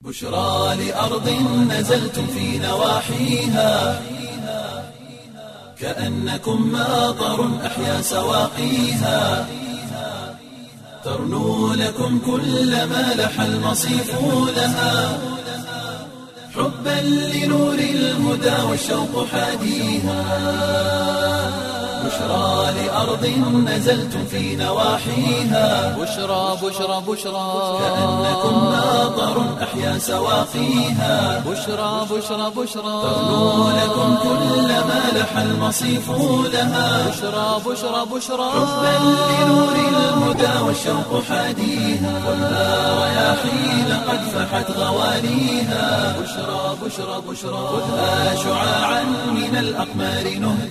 بشرى لأرض نزلتم في نواحيها كأنكم ماطر أحيا سواقيها ترنو لكم كل ما لح المصيف لها حبا لنور الهدى والشوق حاديها بشرى لأرض نزلتم في نواحيها بشرى بشرى بشرى كأنكم ماطر أحيا سواقيها بشرى بشرى بشرى ترنو لكم كل ما لح المصيف لها بشرى بشرى بشرى حبا لنور الهدى والشوق حاديها خذها رياحين قد فحت غواليها بشرى بشرى بشرى خذها شعاعا من الأقمار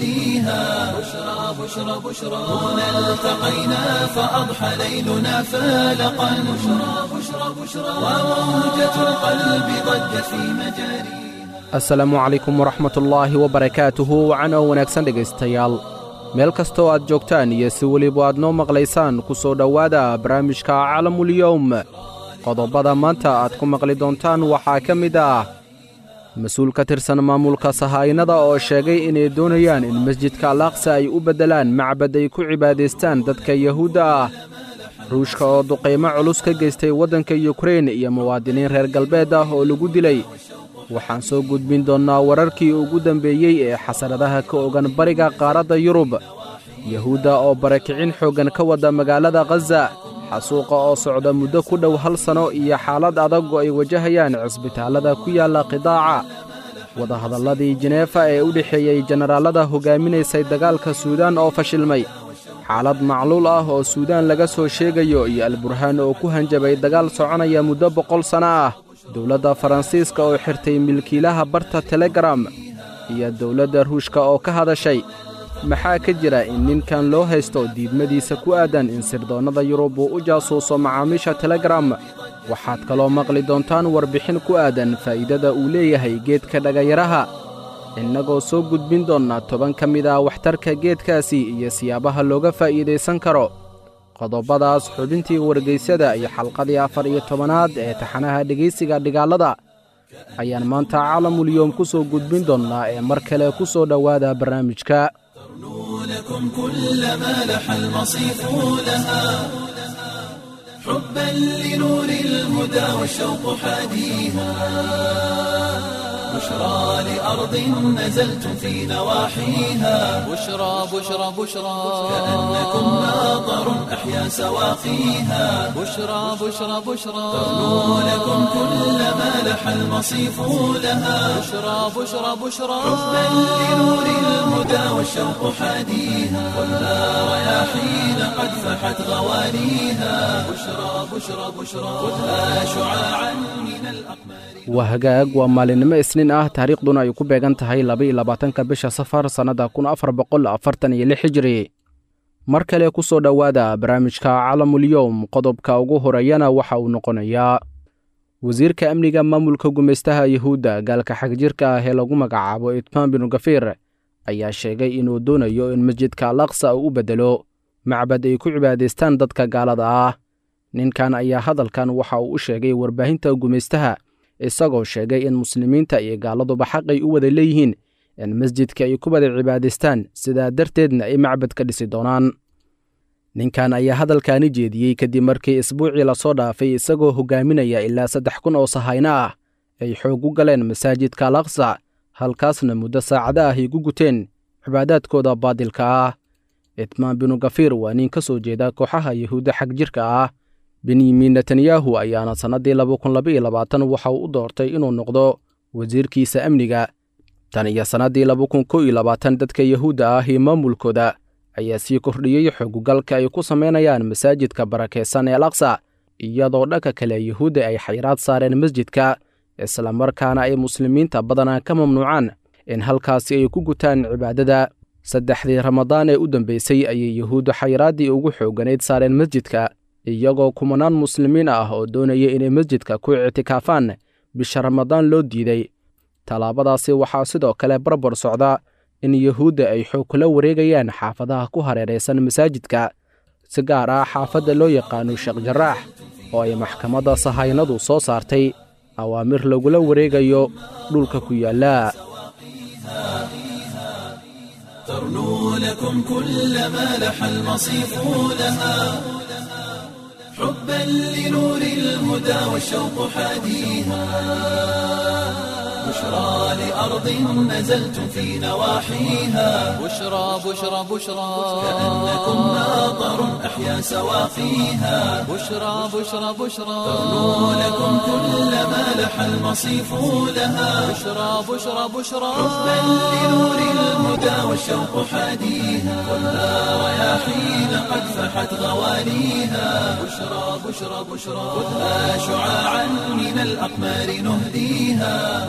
نهديها بشرى بشرى بشرى هنا التقينا فأضحى ليلنا فالقا بشرى بشرى بشرى وموجة القلب ضجت في مجاريها asalaamu calaykum waraxmatullaahi wabarakaatuhu wacan oo wanaagsan dhegaystayaal meel kastoo aad joogtaan iyo si weliba aad noo maqlaysaan ku soo dhowaada barnaamijka calamulyowm qodobada maanta aad ku maqli doontaan waxaa ka mid ah mas-uul ka tirsan maamulka sahaa'inada oo sheegay inay doonayaan in masjidka alaaqsa ay u beddelaan macbad ay ku cibaadaystaan dadka yahuudda ah ruushka oo duqaymo culus ka geystay waddanka yukrein iyo muwaadiniin reer galbeed ah oo lagu dilay waxaan soo gudbin doonnaa wararkii ugu dambeeyey ee xasaradaha ka ogan bariga qaaradda yurub yahuudda oo barakicin xooggan ka wadda magaalada khaza xasuuqa oo socda muddo ku dhow hal sanno iyo xaalad adag oo ay wajahayaan cisbitaallada ku yaalla qidaaca wadahadalladii jineefa ee u dhexeeyey jenaraallada hoggaaminaysay dagaalka suudaan oo fashilmay xaalad macluul ah oo suudaan laga soo sheegayo iyo alburhaan oo ku hanjabay dagaal soconaya muddo boqol sanno ah dowladda faransiiska oo xirtay milkiilaha barta telegaram iyo dowladda ruushka oo ka hadashay maxaa ka jira in ninkan loo haysto diidmadiisa ku aadan in sirdoonnada yurub uu u jaasuuso macaamiisha telegaram waxaad kaloo maqli doontaan warbixin ku aadan faa'iidada uu leeyahay geedka dhagayaraha innagoo soo gudbin doonna toban ka mid ah waxtarka geedkaasi iyo siyaabaha looga faa'iidaysan karo qodobadaas xubintii wargaysada iyo xalqadii afar iyo tobanaad ee taxanaha dhegaysiga dhigaalada ayaan maanta caalamulyoom ku soo gudbin doonnaa ee mar kale ku soo dhowaada barnaamijka لكم كل ما لح المصيف لها حبا لنور الهدى والشوق حاديها بشرى لأرض نزلتم في نواحيها بشرى بشرى بشرى كأنكم ماطر أحيا سواقيها بشرى بشرى بشرى ترنو لكم كل ما لح المصيف لها بشرى بشرى بشرى حبا لنور الهدى والشوق حاديها خذها رياحين قد فحت غواليها بشرى بشرى بشرى خذها شعاعا من الأقمار waa hagaag waa maalinimo isniin ah taariikhduna ay ku beegan tahay laba-iyo labaatanka bisha safar sannadda kun afar boqol afartan iyo lix hijiri mar kale ku soo dhowaada barnaamijka calamulyowm qodobka ugu horeeyana waxa uu noqonayaa wasiirka amniga maamulka gumaystaha yuhuudda gaalka xagjirka ah ee lagu magacaabo itmaan binu gafiir ayaa sheegay inuu doonayo in masjidka alaqsa uu u beddelo macbad ay ku cibaadaystaan dadka gaalada ah ninkan ayaa hadalkan waxa uu u sheegay warbaahinta gumaystaha isagoo sheegay in muslimiinta iyo gaaladuba xaq ay u wada leeyihiin in masjidka ay ku wada cibaadaystaan sidaa darteedna ay macbad ka dhisi doonaan ninkan ayaa hadalkaani jeediyey kadib markii isbuucii lasoo dhaafay isagoo hogaaminaya ilaa saddex kun oo sahayno ah ay xoog u galeen masaajidka alaqsa halkaasna muddo saacada ah ay gu guteen cibaadaadkooda baadilka ah itmaan binu gafiir waa nin ka soo jeeda kooxaha yahuudda xag jirka ah benyamin netanyahu ayaana sannaddii laba kun labaiyo labaatan waxa uu u doortay inuu noqdo wasiirkiisa amniga tan iyo sannaddii laba kun kow iyo labaatan dadka yahuudda ah iyo maamulkooda ayaa sii kordhiyey xogugalka ay ku samaynayaan masaajidka barakaysan ee alaqsa iyadoo dhanka kale yahuudda ay xayraad saareen masjidka islamarkaana ay muslimiinta badanaa ka mamnuucaan in halkaasi ay ku gutaan cibaadada saddexdii ramadaan ee u dambaysay ayay yahuuddu xayraaddii ugu xoogganayd saareen masjidka iyagoo kumanaan muslimiin ah oo doonaya inay masjidka ku ictikaafaan bisha ramadaan loo diiday tallaabadaasi waxaa sidoo kale barbar socda in yahuudda ay xoog kula wareegayaan xaafadaha ku hareeraysan masaajidka si gaar ah xaafadda loo yaqaano sheekh jaraax oo ay maxkamadda sahaynadu soo saartay awaamir lagula wareegayo dhulka ku yaalla ترنو لكم كل ما لح المصيف لها حبا لنور الهدى والشوق حاديها بشرى لأرض نزلتم في نواحيها بشرى بشرى بشرى كأنكم ناظر أحيا سواقيها بشرى بشرى بشرى ترنو لكم كل ما لح المصيف لها بشرى بشرى بشرى حبا لنور الهدى والشوق حاديها والنار رياحين قد فحت غواليها بشرى بشرى بشرى خذها شعاعا من الأقمار نهديها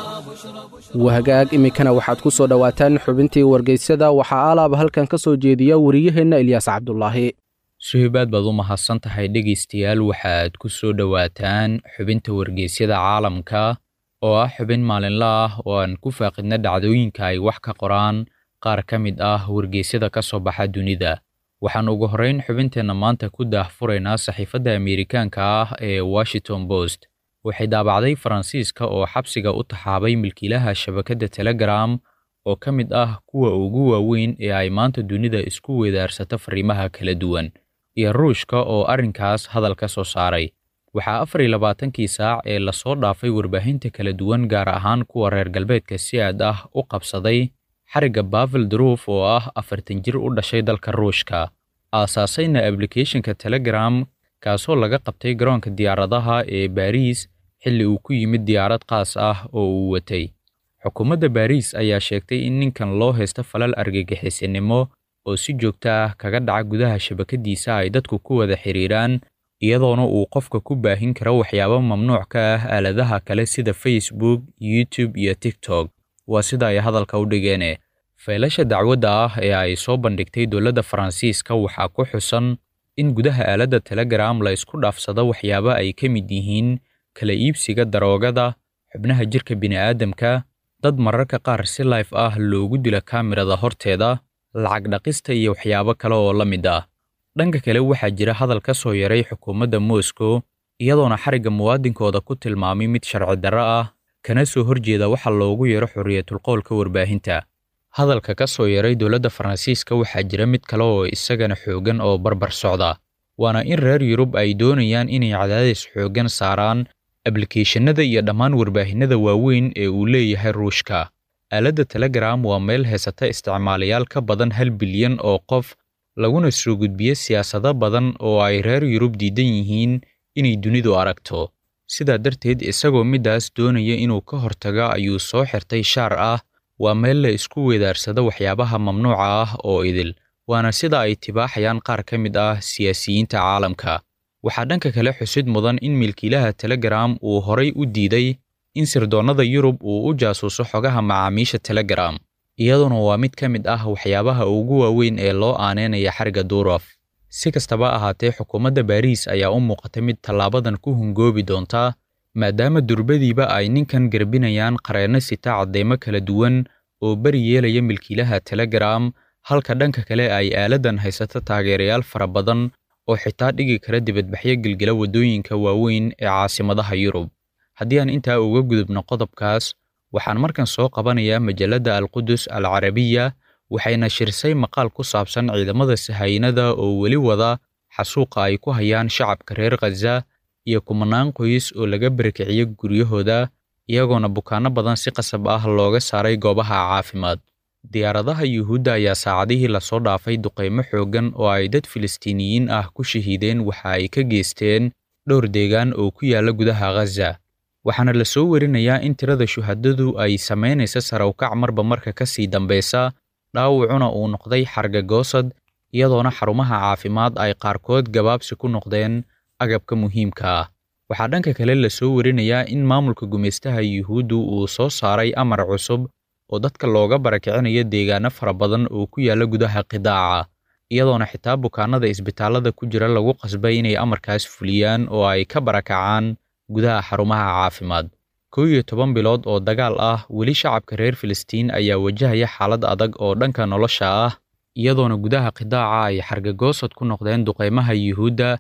wahagaag iminkana waxaad ku soo dhowaataan xubintii wargeysyada waxaa alaaba halkan ka soo jeediya wariyaheenna ilyaas cabdulaahi suhibaad baad u mahadsan tahay dhegaystayaal waxaad ku soo dhowaataan xubinta wargeysyada caalamka oo ah xubin maalinle ah oo aan ku faaqidna dhacdooyinka ay wax ka qoraan qaar ka mid ah wargeysyada ka soo baxa dunida waxaan ugu horrayn xubinteenna maanta ku daahfuraynaa saxiifadda ameerikaanka ah ee washington post waxay daabacday faransiiska oo xabsiga u taxaabay milkiilaha shabakadda telegram oo ka mid ah kuwa ugu waaweyn ee ay maanta dunida isku weedaarsata fariimaha kala duwan iyo ruushka oo arrinkaas hadal ka soo saaray waxaa afar iyo labaatankii saac ee lasoo dhaafay warbaahinta kala duwan gaar ahaan kuwa reer galbeedka si aad ah u qabsaday xarigga bavel druuf oo ah afartan jir u dhashay dalka ruushka aasaasayna ablicathonka telegram kaasoo laga qabtay garoonka diyaaradaha ee baariis xilli uu ku yimid diyaarad qaas ah oo uu watay xukuumadda baariis ayaa sheegtay in ninkan loo haysta falal argagixisinimo oo si joogto ah kaga dhaca gudaha shabakadiisa ay dadku ku wada xiriiraan iyadoona uu qofka ku baahin karo waxyaabo mamnuuc ka ah aaladaha kale sida facebook youtube iyo tiktok waa sida ay hadalka u dhigeene faylasha dacwadda ah ee ay soo bandhigtay dowladda faransiiska waxaa ku xusan in gudaha aaladda telegram la isku dhaafsado waxyaabo ay ka mid yihiin kala iibsiga daroogada xubnaha jirka bini'aadamka dad mararka qaar si life ah loogu dila kaamirada horteeda lacag dhaqista iyo waxyaabo kale oo la mid ah dhanka kale waxaa jira hadal ka soo yaray xukuumadda moscow iyadoona xarigga muwaadinkooda ku tilmaamay mid sharci darro ah kana soo horjeeda waxa loogu yeero xorriyatulqowlka warbaahinta hadalka ka soo yaray dowladda faransiiska waxaa jira mid kale oo isagana xooggan oo barbar socda waana in reer yurub ay doonayaan inay cadaadis xooggan saaraan ablikeeshanada iyo dhammaan warbaahinada waaweyn ee uu leeyahay ruushka aaladda telegram waa meel heysata isticmaalayaal ka badan hal bilyan oo qof laguna soo gudbiyo siyaasado badan oo ay reer yurub diidan yihiin inay dunidu aragto sidaa darteed isagoo middaas doonaya inuu ka hortago ayuu soo xirtay shaar ah waa meel la isku weedaarsado waxyaabaha mamnuuca ah oo idil waana sida ay tibaaxayaan qaar ka mid ah siyaasiyiinta caalamka waxaa dhanka kale xusid mudan in milkiilaha telegram uu horay u diiday in sirdoonnada yurub uu u jaasuuso xogaha macaamiisha telegram iyaduna waa mid ka mid ah waxyaabaha ugu waaweyn ee loo aaneynaya xarigga durof si kastaba ahaatee xukuumadda baariis ayaa u muuqata mid tallaabadan ku hungoobi doonta maadaama durbadiiba ay ninkan garbinayaan qareenno sita caddeymo kala duwan oo beri yeelaya milkiilaha telegram halka dhanka kale ay aaladdan haysato taageerayaal fara badan oo xitaa dhigi kara dibadbaxyo gelgela waddooyinka waaweyn ee caasimadaha yurub haddii aan intaa uga gudubno qodobkaas waxaan markan soo qabanayaa majalladda alqudus al carabiya waxayna shirsay maqaal ku saabsan ciidamada sahaynada oo weli wada xasuuqa ay ku hayaan shacabka reer khaza iyo kumanaan qoys oo laga barakiciyo guryahooda iyagoona bukaanno badan si qasab ah looga saaray goobaha caafimaad diyaaradaha yuhuudda ayaa saacadihii lasoo dhaafay duqaymo xooggan oo ay dad filistiiniyiin ah ku shahiideen waxa ay ka geysteen dhowr deegaan oo ku yaalla gudaha khaza waxaana la soo warinayaa in tirada shuhadadu ay samaynaysa sarawkac marba marka ka sii dambaysa dhaawacuna uu noqday xargagoosad iyadoona xarumaha caafimaad ay qaarkood gabaabsi ku noqdeen agabka muhiimka ah waxaa dhanka kale la soo warinayaa in maamulka gumaystaha yuhuuddu uu soo saaray amar cusub oo dadka looga barakicinayo deegaano fara badan oo ku yaalla gudaha qidaaca iyadoona xitaa bukaanada isbitaallada ku jira lagu qasbay inay amarkaas fuliyaan oo ay ka barakacaan gudaha xarumaha caafimaad kow iyo toban bilood oo dagaal ah weli shacabka reer filistiin ayaa wajahaya xaalad adag oo dhanka nolosha ah iyadoona gudaha qidaaca ay xargagoosad ku noqdeen duqaymaha yuhuudda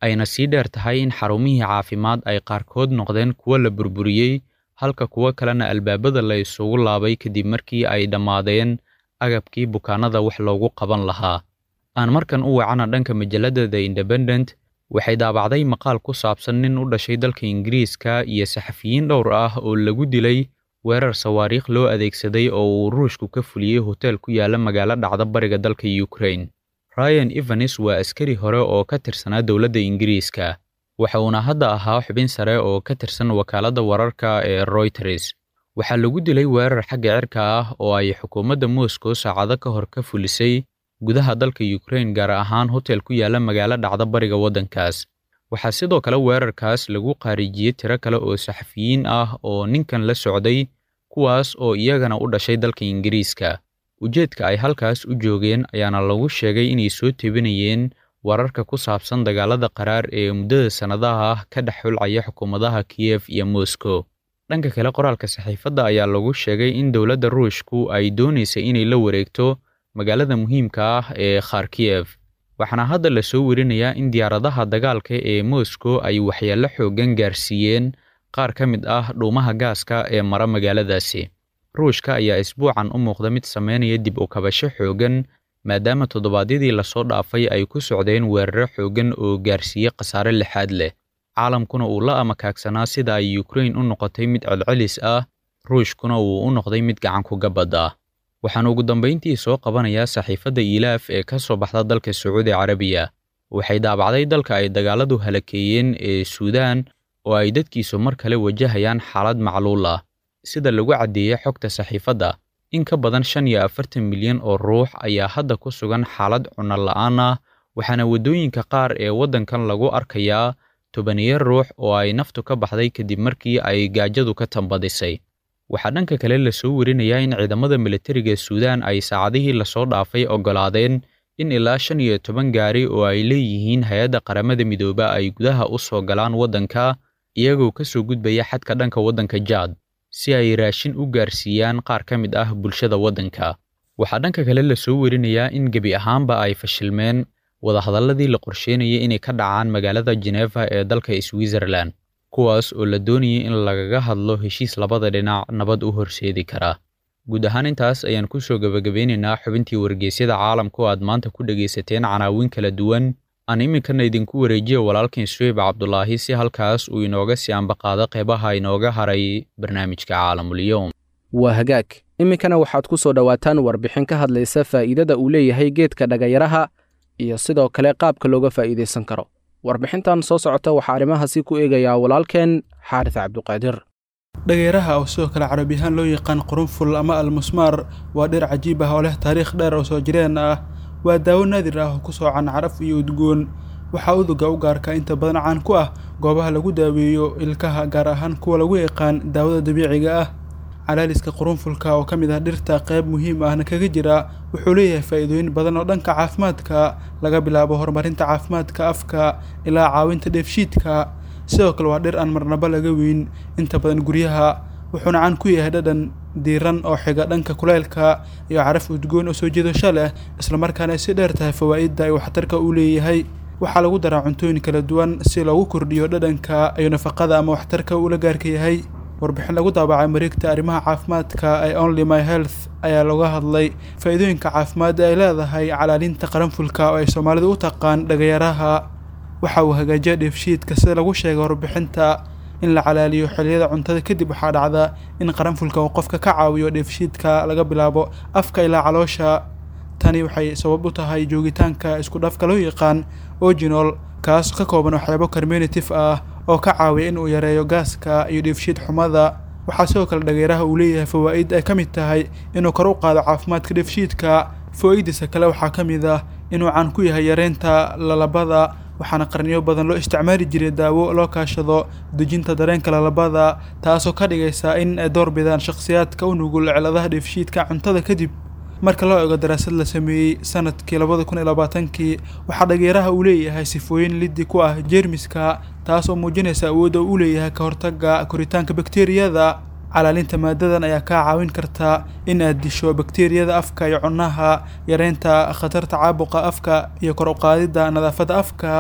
ayna sii dheer tahay in xarumihii caafimaad ay qaarkood noqdeen kuwo la burburiyey halka kuwo kalena albaabada la isugu laabay kadib markii ay dhammaadeen agabkii bukaanada wax loogu qaban lahaa aan markan u wacana dhanka majalladda the independent waxay daabacday maqaal ku saabsan nin u dhashay dalka ingiriiska iyo saxafiyiin dhowr ah oo lagu dilay weerar sawaariikh loo adeegsaday oo uu ruushku ka fuliyey hotel ku yaala magaalo dhacda bariga dalka ukraine ryan evanes waa askari hore oo ka tirsanaa dowladda ingiriiska waxa uuna hadda ahaa xubin sare oo ka tirsan wakaaladda wararka ee royters waxaa lagu dilay weerar xagga cirka ah oo ay xukuumadda moscow saacado ka hor ka fulisay gudaha dalka ukraine gaar ahaan hotel ku yaala magaalo dhacda bariga waddankaas waxaa sidoo kale weerarkaas lagu qaarijiyey tiro kale oo saxafiyiin ah oo ninkan la socday kuwaas oo iyagana u dhashay dalka ingiriiska ujeedka ay halkaas u joogeen ayaana lagu sheegay inay soo tebinayeen wararka ku saabsan dagaalada qaraar ee muddada sannadaha ah ka dhex xulcaya xukuumadaha kiyef iyo moscow dhanka kale qoraalka saxiifadda ayaa lagu sheegay in dowladda ruushku ay doonaysay inay la wareegto magaalada muhiimka ah ee kharkiyev waxaana hadda la soo werinayaa in diyaaradaha dagaalka ee moscow ay waxyeello xooggan gaarsiiyeen qaar ka mid ah dhuumaha gaaska ee mara magaaladaasi ruushka ayaa isbuucan u muuqda mid sameynaya dib u kabasho xooggan maadaama toddobaadyadii lasoo dhaafay ay ku socdeen weeraro xooggan oo gaarsiiyey khasaare lixaad leh caalamkuna uu la amakaagsanaa sida ay ukrain u noqotay mid celcelis ah ruushkuna uu u noqday mid gacan ku gabad ah waxaan ugu dambayntii soo qabanayaa saxiifadda iilaaf ee ka soo baxda dalka sacuudi carabiya waxay daabacday dalka ay dagaaladu halakeeyeen ee suudaan oo ay dadkiisu mar kale wajahayaan xaalad macluul ah sida lagu caddeeyey xogta saxiifadda in ka badan shan iyo afartan milyan oo ruux ayaa hadda ku sugan xaalad cunno la'aan ah waxaana waddooyinka qaar ee waddankan lagu arkayaa tobaniyo ruux oo ay naftu ka baxday kadib markii ay gaajadu ka tambadisay waxaa dhanka kale la soo werinayaa in ciidamada militariga suudaan ay saacadihii lasoo dhaafay oggolaadeen in ilaa shan iyo toban gaari oo ay leeyihiin hay-adda qaramada midooba ay gudaha u soo galaan waddanka iyagoo ka soo gudbaya xadka dhanka waddanka jaad si ay raashin u gaarsiiyaan qaar ka mid ah bulshada waddanka waxaa dhanka kale la soo werinayaa in gebi ahaanba ay fashilmeen wadahadalladii la qorsheynayay inay ka dhacaan magaalada Geneva ee dalka Switzerland kuwaas oo la doonayay in lagaga hadlo heshiis labada dhinac nabad u horseedi kara guud ahaan intaas ayaan ku soo gabagabeynaynaa xubintii wargeysyada caalamka oo aad maanta ku dhegaysateen canaawin kala duwan aan iminkana idinku wareejiyo walaalkiin suweyb cabdulaahi si halkaas uu inooga sii ambaqaado qeybaha inooga haray barnaamijka caalamulyoom waa hagaag iminkana waxaad ku soo dhowaataan warbixin ka hadlaysa faa'iidada uu leeyahay geedka dhagayaraha iyo sidoo kale qaabka looga faa'iidaysan karo warbixintan soo socota waxaa arrimahaasi ku eegayaa walaalkeen xaaris cabduqaadir dhageeraha oo sidoo kale carabi ahaan loo yaqaan qurunful ama almusmaar waa dhir cajiib ah oo leh taariikh dheer oo soo jireen ah waa daawo naadir ah oo ku soocan caraf iyo udgoon waxaa uduga u gaarka inta badan caan ku ah goobaha lagu daaweeyo ilkaha gaar ahaan kuwa lagu yaqaan daawada dabiiciga ah calaaliska qurunfulka oo ka mid ah dhirta qayb muhiim ahna kaga jira wuxuu leeyahay faa'iidooyin badan oo dhanka caafimaadka laga bilaabo horumarinta caafimaadka afka ilaa caawinta dheefshiidka sidoo kale waa dhir aan marnaba laga weyn inta badan guryaha wuxuuna caan ku yahay dhadhan diiran oo xiga dhanka kuleylka iyo caraf udgoon oo soo jiidasho leh islamarkaana ay si dheer tahay fawaa'idda iyo waxtarka uu leeyahay waxaa lagu daraa cuntooyin kala duwan si loogu kordhiyo dhadhanka iyo nafaqada ama waxtarka uu la gaarka yahay warbixin lagu daabacay mareegta arrimaha caafimaadka ee only my health ayaa looga hadlay faa'iidooyinka caafimaad ee ay leedahay calaalinta qaranfulka oo ay soomaalidu u taqaan dhagayaraha waxa uu hagaajiya dheefshiidka sida lagu sheegay warbixinta in la calaaliyo xilliyada cuntada kadib waxaa dhacda in qaranfulka uu qofka ka caawiyo dheefshiidka laga bilaabo afka ilaa caloosha tani waxay sabab u tahay joogitaanka isku dhafka loo yaqaan oginol kaas ka kooban waxyaabo carminative ah oo ka caawiya in uu yareeyo gaaska iyo dheefshiid xumada waxaa sidoo kale dhageeraha uu leeyahay fawaa'id ay ka mid tahay inuu kor u qaado caafimaadka dheefshiidka fawaa'idiisa kale waxaa ka mid ah inuu caan ku yahay yareynta lalabada waxaana qarniyo badan loo isticmaali jiray daawo loo kaashado dejinta dareenka lalabada taasoo ka dhigaysa in ay door bidaan shakhsiyaadka u nugul ciladaha dheefshiidka cuntada kadib marka loo eego daraasad la sameeyey sanadkii labada kun iyo labaatankii waxaa dhageeraha uu leeyahay sifooyin liddi ku ah jeermiska taas oo muujinaysa awoodda uu leeyahay ka hortagga koritaanka bakteeriyada calaalinta maadadan ayaa kaa caawin karta in aad disho bakteeriyada afka iyo cunaha yareynta khatarta caabuqa afka iyo kor u qaadidda nadaafadda afka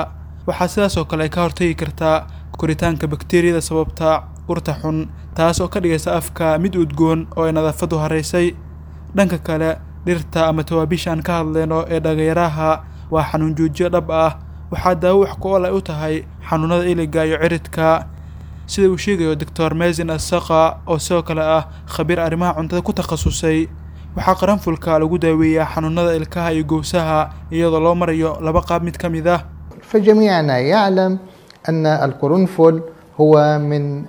waxaa sidaas oo kale ay ka hortagi kartaa koritaanka bakteeriyada sababta urta xun taas oo ka dhigaysa afka mid udgoon oo ay nadaafadu haraysay dhanka kale dhirta ama tawaabiisha aan ka hadlayno ee dhagayaraha waa xanuun joojiyo dhab ah waxaa daawo wax ku ol ay u tahay xanuunada iliga iyo ciridka sida uu sheegayo doctor mesin asaqa oo sidoo kale ah khabiir arrimaha cuntada ku takhasusay waxaa qaranfulka lagu daaweeyaa xanuunada ilkaha iyo gowsaha iyadoo loo marayo laba qaab mid ka mid ah فجميعنا يعلم أن القرنفل هو من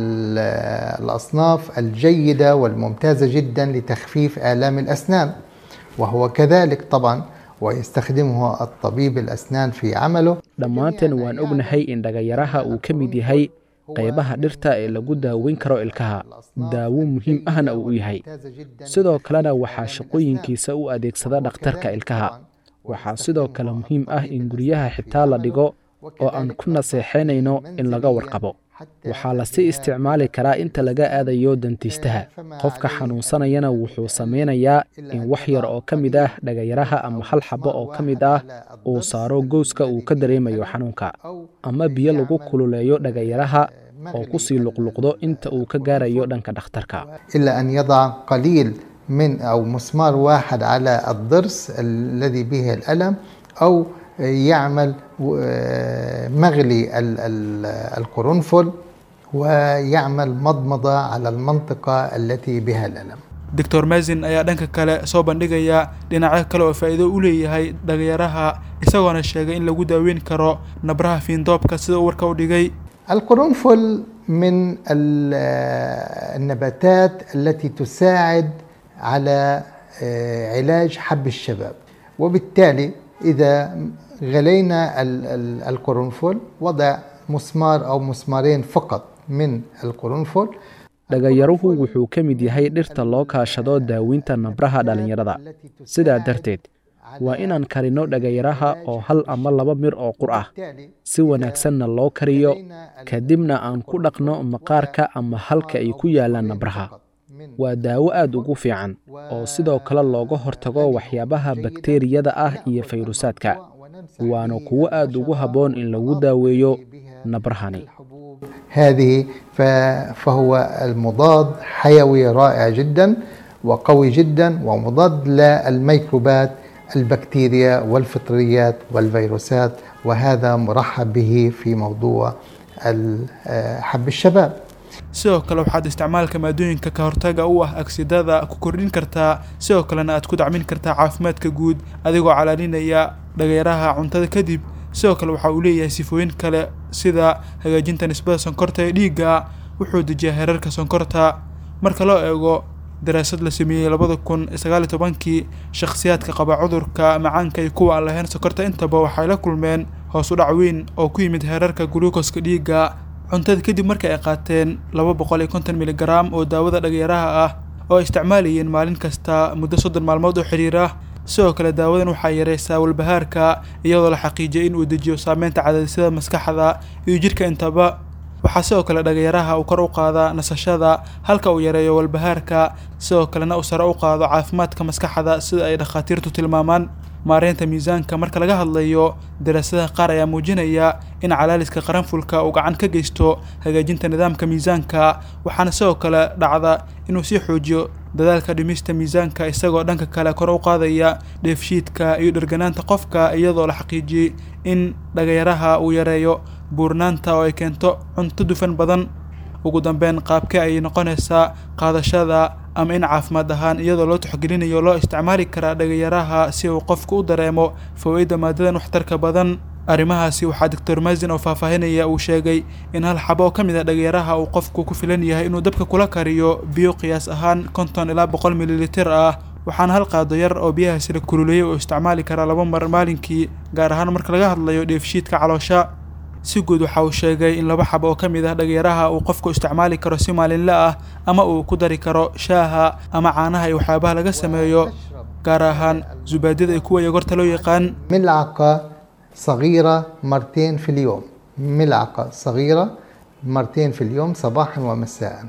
ال- الأصناف الجيدة والممتازة جدا لتخفيف آلام الأسنان وهو كذلك طبعا ويستخدمه الطبيب الأسنان في عمله dhammaanteen waan ognahay in dhagayaraha uu ka mid yahay qaybaha dhirta ee lagu daaweyn karo ilkaha daawo muhiim ahna uu u yahay sidoo kalena waxaa shaqooyinkiisa u adeegsada dhakhtarka ilkaha waxaa sidoo kale muhiim ah in guryaha xitaa la dhigo oo aan ku naseexaynayno in laga warqabo waxaa lasii isticmaali karaa inta laga aadayo dantiistaha qofka xanuunsanayana wuxuu samaynayaa in wax yar oo ka mid ah dhagayaraha ama hal xabo oo ka mid ah uu saaro gowska uu ka dareemayo xanuunka ama biyo lagu kululeeyo dhagayaraha oo ku sii luqluqdo inta uu ka gaarayo dhanka dhakhtarka إلا أن يضع قليل من أو مسمار واحد على الضرس الذي به الألم أو يعمل آه، مغلي ال- ال- القرنفل ويعمل مضمضة على المنطقة التي بها الألم doctor mesin ayaa dhanka kale soo bandhigaya dhinacyo kale oo faa'iido u leeyahay dhagayaraha isagoona sheegay in lagu daaweyn karo nabraha fiindoobka sida uu warka u dhigay القرنفل من ال- النباتات التي تساعد على آه، علاج حب الشباب وبالتالي إذا غلينا ال- ال- القرنفل وضع مسمار أو مسمارين فقط من القرنفل dhagayaruhu wuxuu ka mid yahay dhirta loo kaashado daaweynta nabraha dhallinyarada sidaa darteed waa inaan karino dhagayaraha oo hal ama laba mir oo qur ah si wanaagsanna loo kariyo kadibna aan ku dhaqno maqaarka ama halka ay ku yaallaan nabraha waa daawo aad ugu fiican oo sidoo kale looga hortago waxyaabaha bakteeriyada ah iyo fayrusaadka waana kuwo aad ugu habboon in lagu daaweeyo nabrahani هذه ف- فهو المضاد حيوي رائع جدا وقوي جدا ومضاد للميكروبات البكتيريا والفطريات والفيروسات وهذا مرحب به في موضوع ال- آه، حب الشباب sidoo kale waxaad isticmaalka maadooyinka ka hortaga u ah agsidada ku kordhin kartaa sidoo kalena aad ku dacmin kartaa caafimaadka guud adigoo calaalinaya dhagayaraha cuntada kadib sidoo kale waxa uu leeyahay sifooyin kale sida hagaajinta nisbada sonkorta ee dhiigga wuxuu dejiyaa heerarka sonkorta marka loo eego daraasad la sameeyey labada kun sagaal iyo tobankii shakhsiyaadka qaba cudurka macaanka iyo kuwa aan lahayn sonkorta intaba waxay la kulmeen hoos u dhac weyn oo ku yimid heerarka guluukoska dhiigga cuntada kadib markii ay qaateen laba boqol iyo konton miligaraam oo daawada dhagayaraha ah oo ay isticmaalayeen maalin kasta muddo soddon maalmood oo xidhiir ah sidoo kale daawadan waxay yareysaa walbahaarka iyadoo la xaqiijiyay in uu dejiyo saameynta cadaadisyada maskaxda iyo jidhka intaba waxaa sidoo kale dhagayaraha uu kor u qaadaa nasashada halka uu yareeyo walbahaarka sidoo kalena uu sare u qaado caafimaadka maskaxda sida ay dhakhaatiirtu tilmaamaan maareynta miisaanka marka laga hadlayo daraasadaha qaar ayaa muujinaya in calaaliska qaranfulka uu gacan ka geysto hagaajinta nidaamka miisaanka waxaana sidoo kale dhacda inuu sii xoojiyo dadaalka dhimista miisaanka isagoo dhanka kale kor u qaadaya dheefshiidka iyo dherganaanta qofka iyadoo la xaqiijiyey in dhagayaraha uu yareeyo buurnaanta oo ay keento cunto dufan badan ugu dambeyn qaabkee ayay noqonaysaa qaadashada ama in caafimaad ahaan iyadoo loo tixgelinayo loo isticmaali karaa dhagayaraha si uu qofku u dareemo fawaaidda maadadan waxtarka badan arrimahaasi waxaa doctor mazin oo faahfaahinaya uu sheegay in hal xabo oo ka mid a dhagayaraha uu qofku ku filan yahay inuu dabka kula kariyo biyo qiyaas ahaan konton ilaa boqol mililitir ah waxaana hal qaado yar oo biyahaasi la kululeeyay oo isticmaali karaa laba mar maalinkii gaar ahaan marka laga hadlayo dheefshiidka caloosha si guud waxa uu sheegay in laba xabo oo ka mid ah dhagayaraha uu qofku isticmaali karo si maalinle ah ama uu ku dari karo shaaha ama caanaha iyo waxyaabaha laga sameeyo gaar ahaan zubaadida iyo kuwa yogorta loo yaqaan ملعقة صغيرة مرتين في اليوم ملعقة صغيرة مرتين في اليوم صباحا ومساء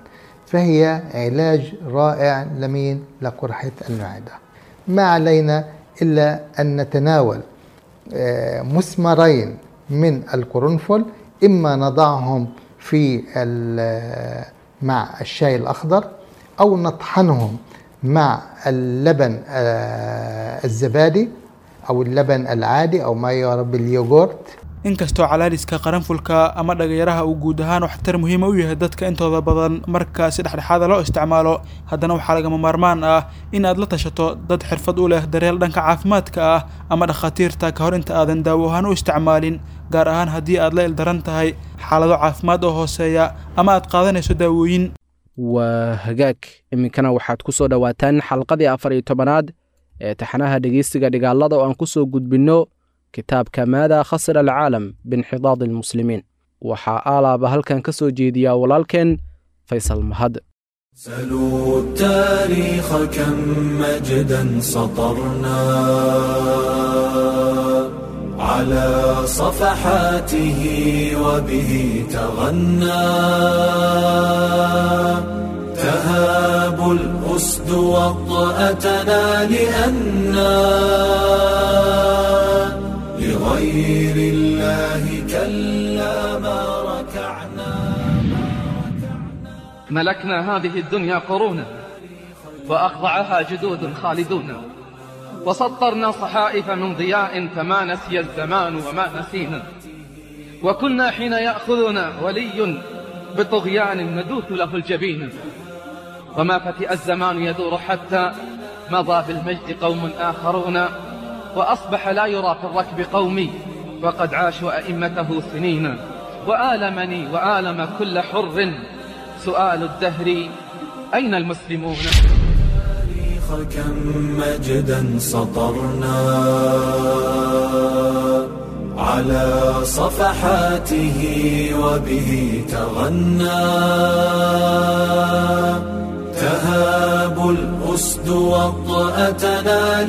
فهي علاج رائع لمين لقرحة المعدة ما علينا إلا أن نتناول آه، مسمارين من القرنفل إما نضعهم في ال- مع الشاي الأخضر أو نطحنهم مع اللبن آه، الزبادي أو اللبن العادي أو ما يعرف باليوغورت inkastoo calaadiska qaranfulka ama dhagayaraha uu guud ahaan waxtar muhiima u yahay dadka intooda badan marka si dhexdhexaada loo isticmaalo haddana waxaa lagama maarmaan ah in aad la tashato dad xirfad u leh daryeel dhanka caafimaadka ah ama dhakhaatiirta ka hor inta aadan daawo ahaan u isticmaalin gaar ahaan haddii aad la ildaran tahay xaalado caafimaad oo hooseeya ama aad qaadanayso daawooyin waa hagaag iminkana waxaad ku soo dhowaataan xalqadii afar iyo tobanaad ee taxanaha dhegeystiga dhigaalada oo aan ku soo gudbinno kitaabka maada khasira alcaalam biinxidaadi almuslimiin waxaa aalaaba halkan ka soo jeediyaa walaalkeen faysal mahad سلوا التاريخ كم مجدا سطرنا على صفحاته وبه تغنى تهاب الأسد وطأتنا لأنا لغير الله كلا ما ركعنا ملكنا هذه الدنيا قرونا وأخضعها جدود خالدون وسطرنا صحائف من ضياء فما نسي الزمان وما نسينا وكنا حين يأخذنا ولي بطغيان ندوث له الجبين وما فتئ الزمان يدور حتى مضى بالمجد قوم آخرون وأصبح لا يرى في الركب قومي وقد عاشوا أئمته سنين وآلمني وآلم كل حر سؤال الدهر أين المسلمون التاريخ كم مجدا سطرنا على صفحاته وبه تغنى تهاب الأسد وطأتنا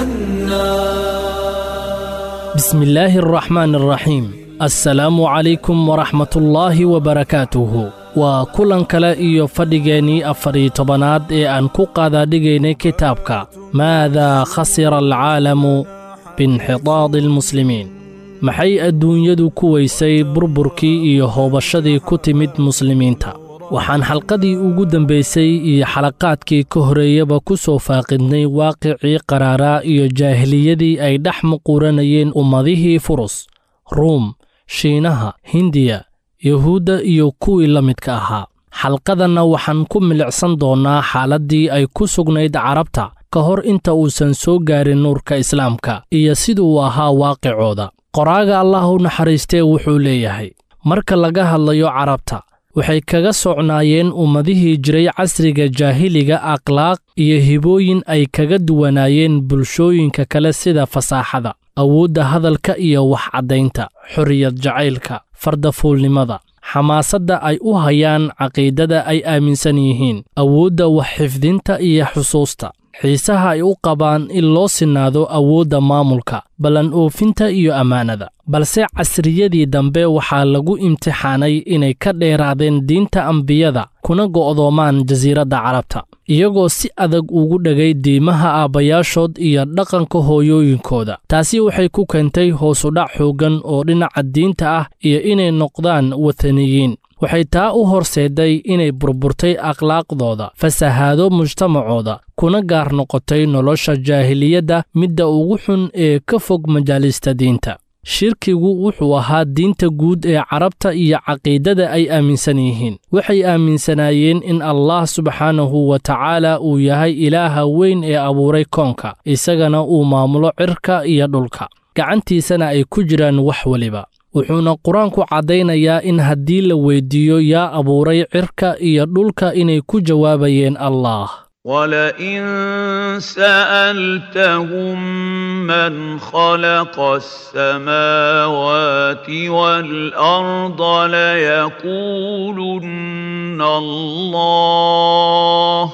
لأنا بسم الله الرحمن الرحيم السلام عليكم ورحمة الله وبركاته waa kulan kale iyo fadhigeennii afar-iyo tobanaad ee aan ku qaadaadhigaynay kitaabka maadaa khasira alcaalamu biinxidaadi almuslimiin maxay adduunyadu ku weysay burburkii iyo hoobashadii ku timid muslimiinta waxaan xalqadii ugu dambaysay iyo xalaqaadkii ka horreeyaba ku soo faaqidnay waaqicii qaraaraa iyo jaahiliyadii ay dhex muquuranayeen ummadihii furus ruum shiinaha hindiya yuhuudda iyo kuwii la midka ahaa xalqadanna waxaan ku milicsan doonnaa xaaladdii ay ku sugnayd carabta ka hor inta uusan soo gaarin nuurka islaamka iyo siduu ahaa waaqicooda qoraaga allah u naxariistee wuxuu leeyahay marka laga hadlayo carabta waxay kaga socnaayeen ummadihii jiray casriga jaahiliga akhlaaq iyo hibooyin ay kaga duwanaayeen bulshooyinka kale sida fasaaxada awoodda hadalka iyo wax caddaynta xorriyad jacaylka fardafuulnimada xamaasadda ay u hayaan caqiidada ay aaminsan yihiin awoodda wax xifdinta iyo xusuusta xiisaha ay u qabaan in loo sinaado awoodda maamulka ballan oofinta iyo ammaanada balse casriyadii dambe waxaa lagu imtixaanay inay ka dheeraadeen diinta ambiyada kuna go'doomaan jasiiradda carabta iyagoo si adag ugu dhegay diimaha aabbayaashood iyo dhaqanka hooyooyinkooda taasi waxay ku keentay hoosudhac xooggan oo dhinaca diinta ah iyo inay noqdaan wataniyiin waxay taa u horseeday inay burburtay akhlaaqdooda fasahaado mujtamacooda kuna gaar noqotay nolosha jaahiliyadda midda ugu xun ee ka fog majaalista diinta shirkigu wuxuu ahaa diinta guud ee carabta iyo caqiidada ay aaminsan yihiin waxay aaminsanaayeen in allah subxaanahu wa tacaala uu yahay ilaaha weyn ee abuuray koonka isagana uu maamulo cirka iyo dhulka gacantiisana ay ku jiraan wax weliba wuxuuna qur-aanku caddaynayaa in haddii la weyddiiyo yaa abuuray cirka iyo dhulka inay ku jawaabayeen allah ولئن سألتهم من خلق السماوات والأرض ليقولن الله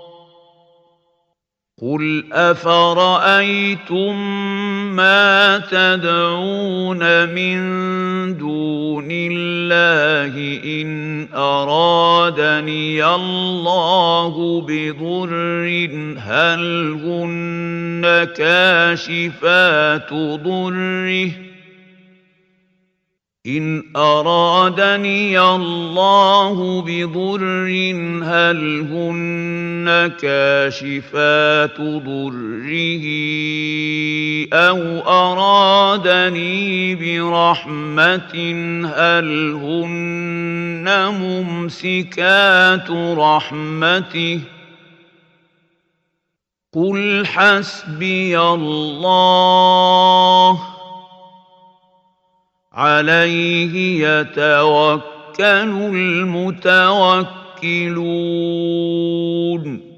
قل أفرأيتم ما تدعون من دون الله إن أرادني الله بضر هل هن كاشفات ضره إن أرادني الله بضر هل هن كاشفات ضره أو أرادني برحمة هل هن ممسكات رحمته قل حسبي الله عليه يتوكل المتوكلون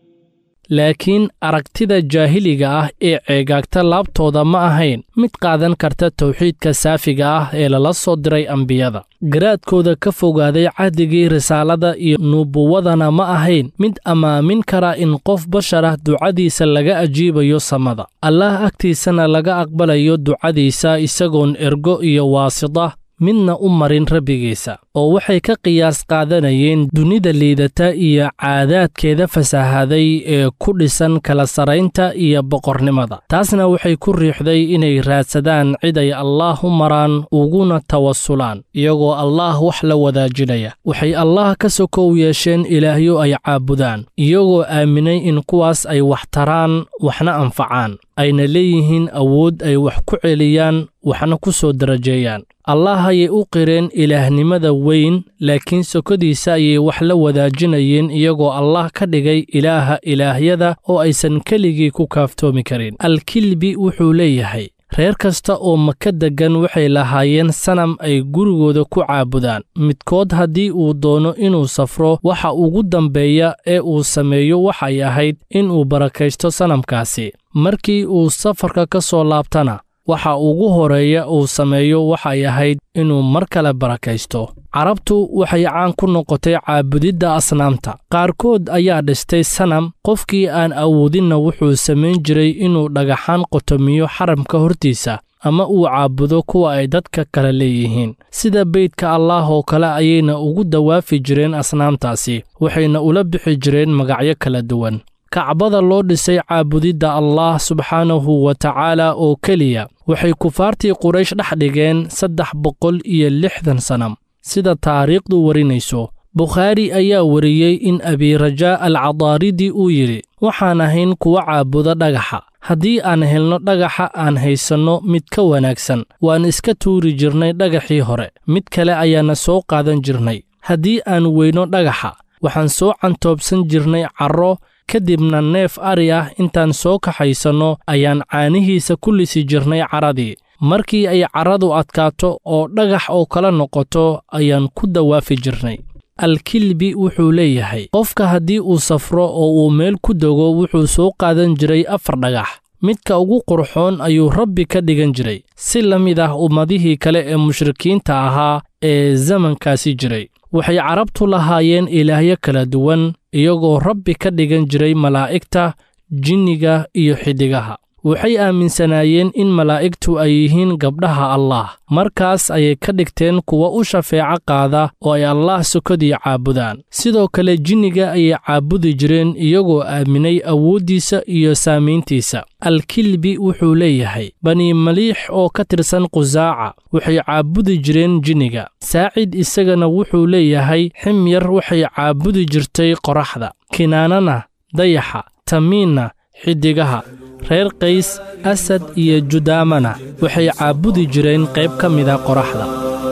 laakiin aragtida jaahiliga ah ee ceegaagta laabtooda ma ahayn mid qaadan karta tawxiidka saafiga ah ee lala soo diray ambiyada garaadkooda ka fogaaday cahdigii risaalada iyo nubuwadana ma ahayn mid ammaamin kara in qof bashar ah ducadiisa laga ajiibayo samada allaah agtiisana laga aqbalayo ducadiisa isagoon ergo iyo waasida midna u marin rabbigiisa oo waxay ka qiyaas qaadanayeen dunida liidata iyo caadaadkeeda fasaahaday ee ku dhisan kala saraynta iyo boqornimada taasna waxay ku riixday inay raadsadaan cid ay allaah u maraan uguna tawasulaan iyagoo allaah wax la wadaajinaya waxay allaah ka sokow yeesheen ilaahyo ay caabudaan iyagoo aaminay in kuwaas ay wax taraan waxna anfacaan ayna leeyihiin awood ay wax ku celiyaan waxna ku soo darajeeyaan allah ayay u qireen ilaahnimada weyn laakiin sokodiisa ayay wax la wadaajinayeen iyagoo allah ka dhigay ilaaha ilaahyada oo aysan keligii ku kaaftoomi karin alkilbi wuxuu leeyahay reer kasta oo maka deggan waxay lahaayeen sanam ay gurigooda ku caabudaan midkood haddii uu doono inuu safro waxa ugu dambeeya ee uu sameeyo waxay ahayd inuu barakaysto sanamkaasi markii uu safarka ka soo laabtana waxa ugu horeeya uu sameeyo waxay ahayd inuu mar kale barakaysto carabtu waxay caan ku noqotay caabudidda asnaamta qaarkood ayaa dhistay sanam qofkii aan awoodinna wuxuu samayn jiray inuu dhagaxaan qotomiyo xaramka hortiisa ama uu caabudo kuwa ay dadka kale leeyihiin sida beydka allaah oo kale ayayna ugu dawaafi jireen asnaamtaasi waxayna ula bixi jireen magacyo kala duwan kacbada loo dhisay caabudidda allaah subxaanahu wa tacaala oo keliya waxay kufaartii quraysh dhex dhigeen saddex boqol iyo lixdan sanam sida taariikhdu warinayso bukhaari ayaa wariyey in abirajaa alcadaaridi uu yidhi waxaan ahayn kuwa caabuda dhagaxa haddii aan helno dhagaxa aan haysanno mid ka wanaagsan waan iska tuuri jirnay dhagaxii hore mid kale ayaana soo qaadan jirnay haddii aan weyno dhagaxa waxaan soo cantoobsan jirnay carro kadibna neef ari ah intaan soo kaxaysanno ayaan caanihiisa ku lisi jirnay carradii markii ay carradu adkaato oo dhagax oo kala noqoto ayaan ku dawaafi jirnay alkilbi wuxuu leeyahay qofka haddii uu safro oo uu meel ku dego wuxuu soo qaadan jiray afar dhagax midka ugu qurxoon ayuu rabbi ka dhigan jiray si la mid ah ummadihii kale ee mushrikiinta ahaa ee zamankaasi jiray waxay carabtu lahaayeen ilaahyo kala duwan iyagoo rabbi ka dhigan jiray malaa'igta jinniga iyo xiddigaha waxay aaminsanaayeen in malaa'igtu ay yihiin gabdhaha allaah markaas ayay ka dhigteen kuwa u shafeeco qaada oo ay allaah sokadii caabudaan sidoo kale jinniga ayay caabudi jireen iyagoo aaminay awooddiisa iyo saamayntiisa alkilbi wuxuu leeyahay bani maliix oo ka tirsan qusaaca waxay caabudi jireen jinniga saacid isagana wuxuu leeyahay ximyar waxay caabudi jirtay qoraxda kinaanana dayaxa tamiinna xiddigaha reer qays asad iyo judaamana waxay caabudi jireen qayb ka mida qoraxda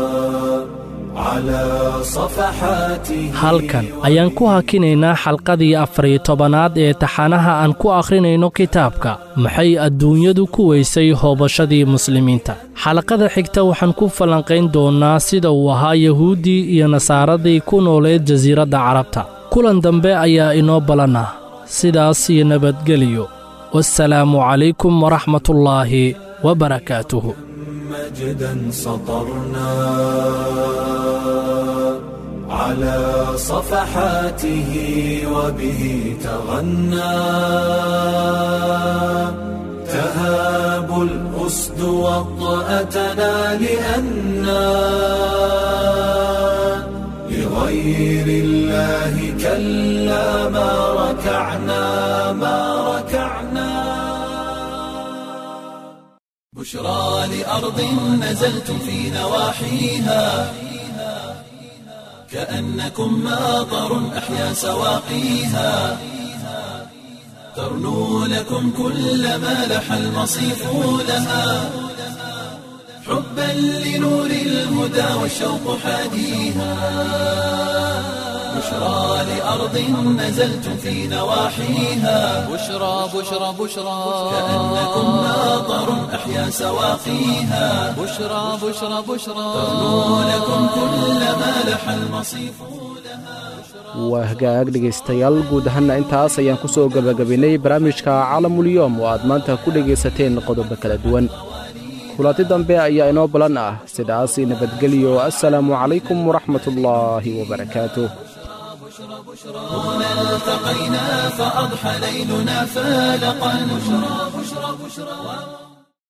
halkan ayaan ku hakinaynaa xalqadii afariyo tobanaad ee taxanaha aan ku akhrinayno kitaabka maxay adduunyadu ku weysay hoobashadii muslimiinta xalaqada xigta waxaan ku falanqayn doonnaa sida uu ahaa yahuuddii iyo nasaaradii ku nooleed jasiiradda carabta kulan dambe ayaa inoo ballanah sidaas iyo nabadgeliyo والسلام عليكم ورحمة الله وبركاته مجدا سطرنا على صفحاته وبه تغنى تهاب الأسد وطأتنا لأنا لغير الله كلا ما ركعنا ما ركعنا بشرى لأرض نزلتم في نواحيها كأنكم ماطر أحيا سواقيها ترنو لكم كل ما لح المصيف لها حبا لنور الهدى والشوق حاديها بشرى لأرض نزلتم في نواحيها بشرى بشرى بشرى كأنكم ماطر أحيا سواقيها بشرى بشرى بشرى ترنو لكم كل ما لح المصيف waa hagaag dhegaystayaal guud ahaanna intaas ayaan ku soo gebagabaynay barnaamijka calamulyoom oo aad maanta ku dhegaysateen qodobo kala duwan kulanti dambe ayaa inoo balan ah sidaas nabadgelyo assalaamu calaykum waraxmatullaahi wabarakaatuh هنا التقينا فأضحى ليلنا فالقا بشرى بشرى بشرى